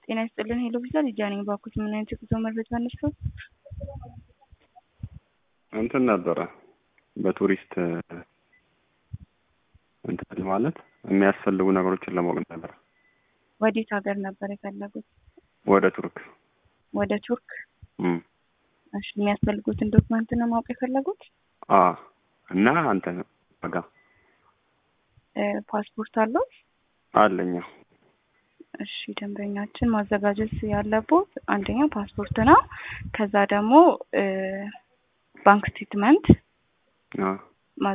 ጤና ይስጥልን ሄሎ ቪዛ ልጃ ነኝ። ባኩት ምን አይነት የጉዞ መረጃ ነስቶት? እንትን ነበረ በቱሪስት እንትን ማለት የሚያስፈልጉ ነገሮችን ለማወቅ ነበር። ወዴት ሀገር ነበር የፈለጉት? ወደ ቱርክ ወደ ቱርክ። እም፣ እሺ የሚያስፈልጉትን ዶክመንት ነው ማወቅ የፈለጉት? አ እና አንተ ዋጋ እ ፓስፖርት አለው? አለኛ እሺ ደንበኛችን ማዘጋጀት ያለቦት አንደኛ ፓስፖርት ነው። ከዛ ደግሞ እ ባንክ ስቴትመንት አ